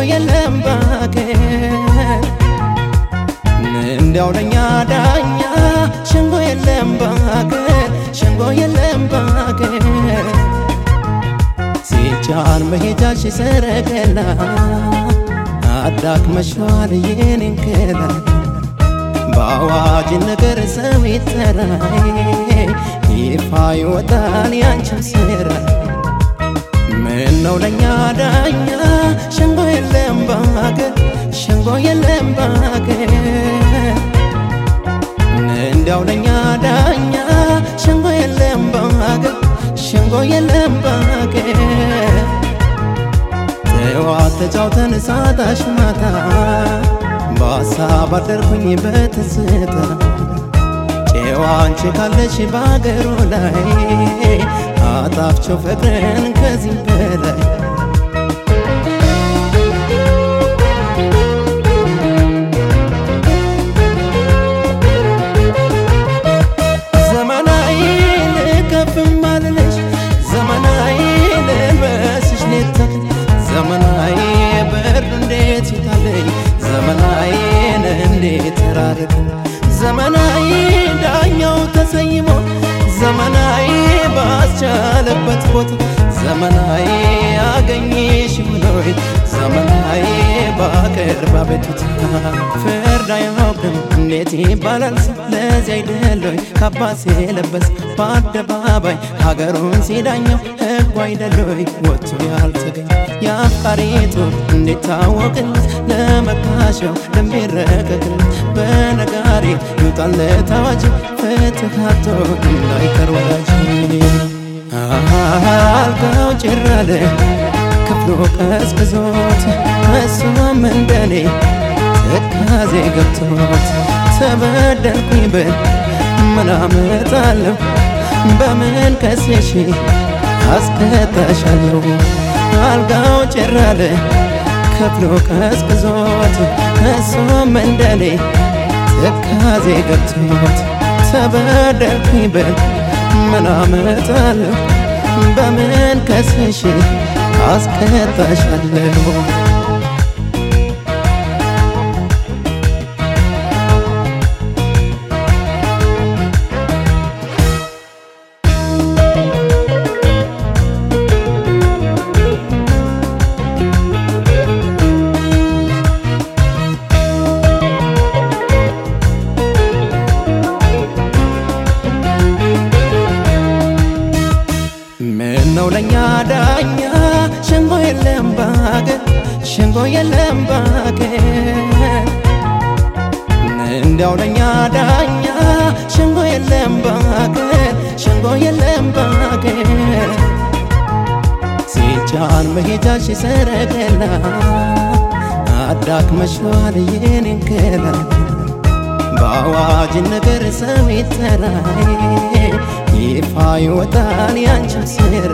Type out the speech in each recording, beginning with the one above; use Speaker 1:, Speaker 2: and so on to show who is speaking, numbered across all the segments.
Speaker 1: የለም ባገር እንዲያው ለኛ ዳኛ ሸንጎ የለም ባገር ሸንጎ የለም ባገር ሲጫን መሄጃሽ ሰረገላ አዳክመሽዋል የኔን ገላ በአዋጅ ነገር ሰው ይጠራይ ይፋ ይወጣል ያንቺን ስራ ምን ነው ለኛ ዳኛ ሸንጎ የለም ባገር ሸንጎ የለም ባገር እንዲያው ለኛ ዳኛ ሸንጎ የለም ባገር ሸንጎ የለም ባገር ጠዋት ተጫውተን ሳታሽ ማታ በሀሳብ አደርኩኝ በትዝታ ጨዋ አንቺ ካለሽ በአገሩ ላይ አጣፍቸው ፍቅርን ከዚህ በላይ ዘመናዊ ልከፍም አልልሽ ዘመናዊ ልልበስሽ ኔታ ዘመናዊ ብርድ እንዴት ይታለኝ ዘመናዊን እንዴት ራርቅ ዘመናዊ ዳኛው ተሰይሞ ዘመናዊ ባስቻለበት ቦታ ዘመናዊ አገኘሽ ብሎይ ዘመናዊ ባቅርብ አቤቱታ ፍርድ አያውቅም እንዴት ይባላል ለዚህ አይደሎይ ካባስ የለበስ በአደባባይ ሀገሩን ሲዳኘው ሕጉ አይደሎይ ወጥቶ ያልተገኘ የአፍቃሪቱ እንዴት ታወቅለት ለመካሸው ለሚረቀቅለት በነጋሪ ይውጣለት አዋጅ ፍትሃቶ እንዳይቀር ወዳጅ አልጋው ጭራለ ክፍሉ ቀዝቅዞት እሱም እንደኔ ትካዜ ገብቶት ተበደልኩኝ ብል ምን አመጣለሁ በምን ከሴሽ አስከታሻለሁ አልጋው ጭራለ ክፍሉ ቀዝቅዞት እሱም እንደኔ ትካዜ ገብቶት ተበደልኩኝ ብል ምን አመጣለሁ በምን ከስሽ አስከታሻለሁ ምን ነው ለኛ ዳኛ ሸንጎ የለም ባገር ሸንጎ የለም ባገር እንዲያው ለኛ ዳኛ ሸንጎ የለም ባገር ሸንጎ የለም ባገር ሲጫን መሄጃሽ ሰረገላ አዳክመሽዋል የኔን ገላ በአዋጅ ነገር ሰው ይጠራይ ይፋ ይወጣል ያንቺን ስራ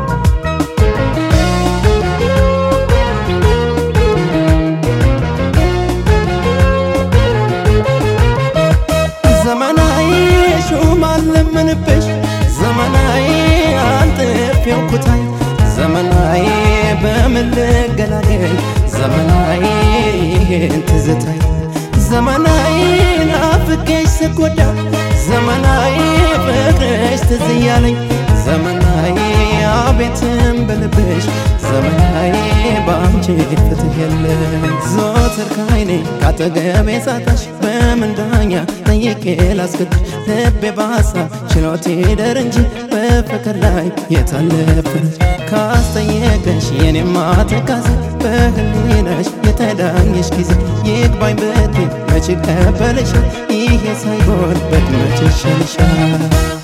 Speaker 1: ዘመናዊ ሹም አለምንብሽ ዘመናዊ አንጥፌው ኩታይ ዘመናዊ በምን ልገላገል ዘመናዊ ይሄን ትዝታይ ዘመናዊ ናፍቄሽ ስጎዳ ዘመናዊ ፍቅርሽ ትዝ እያለኝ ዘመናዊ አቤትም በልብሽ ዘመናዊ በአንቺ ፍትህ የለም ዞትር ካይኔ ካጠገቤ ሳታሽ በምን ዳኛ ጠይቄ ላስገድሽ ልቤ በሀሳብ ችሎት ይደር እንጂ በፍቅር ላይ የታለፍነች ካስጠየቀሽ የኔማ ትካዜ በህሊናሽ የተዳኘሽ ጊዜ ይግባኝ ብትይ መች ቀበልሻል ይሄ ሳይሆን በድመች ይሻልሻል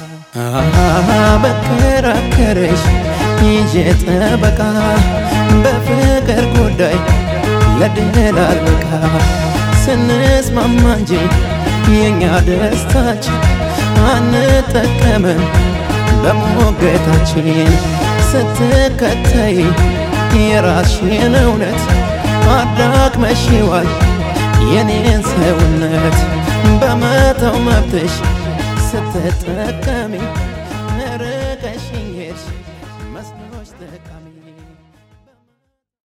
Speaker 1: በከራከረሽ ይዤ ጠበቃ በፍቅር ጉዳይ ለድል አልበቃ ስንስማማ እንጂ የእኛ ደስታችን አንጠቀምም በሞገታችን ስትከተይ የራስሽን እውነት አዳክመሽዋል የኔን ሰውነት በመተው መብትሽ ስትጠቀሚ ርቀሽኝ ሄድሽ መስሎሽ ጠቃሚ